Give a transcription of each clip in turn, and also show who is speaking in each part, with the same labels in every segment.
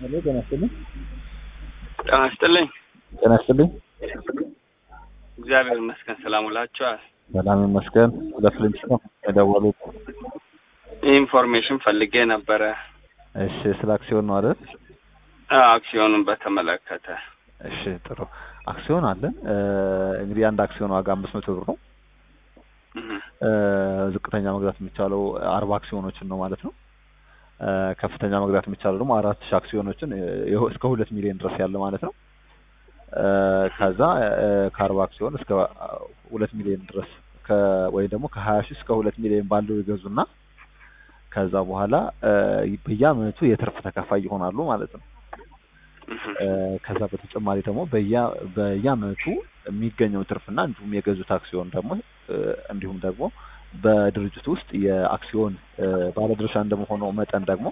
Speaker 1: ሄሎ ጤና ይስጥልኝ።
Speaker 2: ጤና ይስጥልኝ።
Speaker 1: ጤና ይስጥልኝ።
Speaker 2: እግዚአብሔር ይመስገን ሰላም ውላችኋል?
Speaker 1: ሰላም ይመስገን። ለፍልንጭ ነው የደወሉት?
Speaker 2: ኢንፎርሜሽን ፈልጌ ነበረ።
Speaker 1: እሺ፣ ስለ አክሲዮን ነው አይደል?
Speaker 2: አዎ፣ አክሲዮኑን በተመለከተ።
Speaker 1: እሺ፣ ጥሩ አክሲዮን አለን። እንግዲህ አንድ አክሲዮን ዋጋ አምስት መቶ ብር ነው።
Speaker 2: እህ፣
Speaker 1: ዝቅተኛ መግዛት የሚቻለው አርባ አክሲዮኖችን ነው ማለት ነው። ከፍተኛ መግዛት የሚቻለው ደግሞ አራት ሺህ አክሲዮኖችን ይኸው እስከ ሁለት ሚሊዮን ድረስ ያለ ማለት ነው። ከዛ ከአርባ አክሲዮን እስከ ሁለት ሚሊዮን ድረስ ወይ ደግሞ ከሀያ ሺህ እስከ ሁለት ሚሊዮን ባለው ይገዙና ከዛ በኋላ በየአመቱ የትርፍ ተካፋይ ይሆናሉ ማለት ነው።
Speaker 2: እህ፣
Speaker 1: ከዛ በተጨማሪ ደግሞ በየ በየአመቱ የሚገኘው ትርፍና እንዲሁም የገዙት አክሲዮን ደግሞ እንዲሁም ደግሞ በድርጅቱ ውስጥ የአክሲዮን ባለድርሻ እንደመሆነው መጠን ደግሞ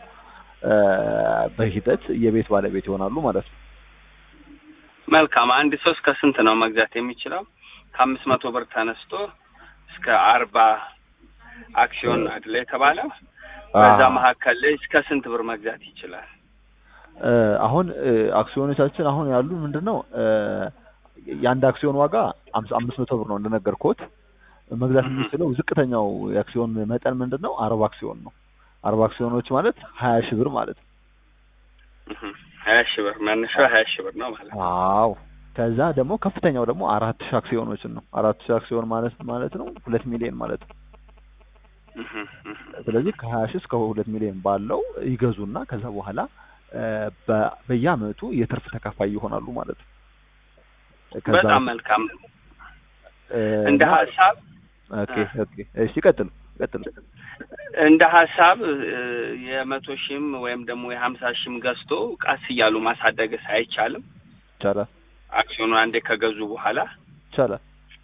Speaker 1: በሂደት የቤት ባለቤት ይሆናሉ ማለት ነው።
Speaker 2: መልካም። አንድ ሰው እስከ ስንት ነው መግዛት የሚችለው? ከአምስት መቶ ብር ተነስቶ እስከ አርባ አክሲዮን አይደለ የተባለው? በዛ መካከል ላይ እስከ ስንት ብር መግዛት ይችላል?
Speaker 1: አሁን አክሲዮኖቻችን አሁን ያሉ ምንድን ነው የአንድ አክሲዮን ዋጋ አምስት መቶ ብር ነው እንደነገርኩት። መግዛት የሚችለው ዝቅተኛው የአክሲዮን መጠን ምንድን ነው? አርባ አክሲዮን ነው። አርባ አክሲዮኖች ማለት ሀያ ሺህ ብር ማለት ነው።
Speaker 2: እህ፣ ሀያ ሺህ ብር መነሻው ሀያ ሺህ ብር ነው ማለት ነው።
Speaker 1: አዎ። ከዛ ደግሞ ከፍተኛው ደግሞ አራት ሺህ አክሲዮኖችን ነው። አራት ሺህ አክሲዮን ማለት ማለት ነው ሁለት ሚሊዮን ማለት ነው።
Speaker 2: እህ፣ እህ፣
Speaker 1: ስለዚህ ከሀያ ሺህ እስከ ሁለት ሚሊዮን ባለው ይገዙና ከዛ በኋላ በየአመቱ የትርፍ ተካፋይ ይሆናሉ ማለት ነው። ከዛ
Speaker 2: በጣም መልካም። እንደ
Speaker 1: እና-
Speaker 2: ሀሳብ
Speaker 1: ኦኬ ኦኬ እሺ ቀጥሉ ቀጥሉ
Speaker 2: እንደ ሀሳብ የመቶ ሺህም ወይም ደግሞ የሀምሳ ሺህም ገዝቶ ቀስ እያሉ ማሳደግስ አይቻልም?
Speaker 1: ይቻላል
Speaker 2: አክሲዮኑ አንዴ ከገዙ በኋላ
Speaker 1: ይቻላል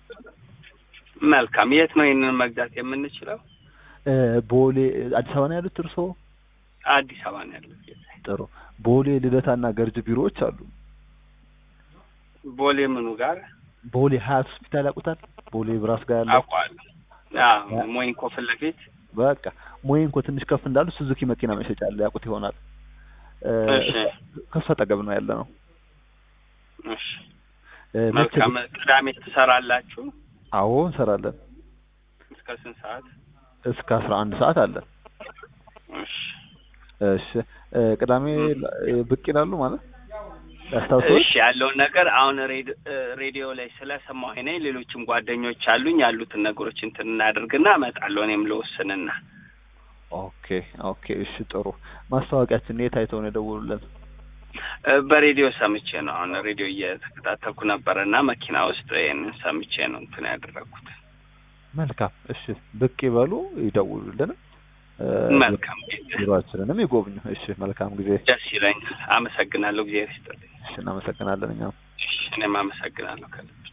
Speaker 2: መልካም። የት ነው ይህንን መግዛት የምንችለው?
Speaker 1: እ ቦሌ አዲስ አበባ ነው ያሉት እርስዎ
Speaker 2: አዲስ አበባ ነው ያለው።
Speaker 1: ጥሩ ቦሌ ልደታና ገርጅ ቢሮዎች አሉ
Speaker 2: ቦሌ ምኑ ጋር
Speaker 1: ቦሌ ሀያት ሆስፒታል ያውቁታል ቦሌ ብራስ ጋር ያለው
Speaker 2: አውቀዋለሁ። አዎ ሞይንኮ ፊት ለፊት
Speaker 1: በቃ ሞይንኮ ትንሽ ከፍ እንዳሉ ሱዙኪ መኪና መሸጫ አለ ያውቁት ይሆናል እ
Speaker 2: እሺ።
Speaker 1: ከሱ አጠገብ ነው ያለ ነው
Speaker 2: እሺ
Speaker 1: እ መቼ
Speaker 2: መልካም። ቅዳሜ ትሰራላችሁ?
Speaker 1: አዎ እንሰራለን
Speaker 2: እስከ ስንት ሰዓት?
Speaker 1: እስከ አስራ አንድ ሰዓት አለን
Speaker 2: እሺ
Speaker 1: እሺ እ ቅዳሜ እ ብቅ ይላሉ ማለት ያስታውሰዋል
Speaker 2: እሺ ያለውን ነገር አሁን ሬድ- እ ሬዲዮ ላይ ስለሰማሁ እኔ ሌሎችም ጓደኞች አሉኝ ያሉትን ነገሮች እንትን እናደርግና እመጣለሁ እኔም ልወስንና
Speaker 1: ኦኬ ኦኬ እሺ ጥሩ ማስታወቂያችን የት አይተው ነው የደወሉልን
Speaker 2: እ በሬዲዮ ሰምቼ ነው አሁን ሬዲዮ እየተከታተልኩ ነበረ እና መኪና ውስጥ ይህንን ሰምቼ ነው እንትን ያደረግኩት
Speaker 1: መልካም እሺ ብቅ ይበሉ ይደውሉልን እ
Speaker 2: መልካም
Speaker 1: ቢሮአችንንም ይጎብኙ እሺ መልካም ጊዜ
Speaker 2: ደስ ይለኛል አመሰግናለሁ ጊዜ ይስጥልኝ
Speaker 1: እሺ እናመሰግናለን እኛም
Speaker 2: እሺ እኔም አመሰግናለሁ ከልብ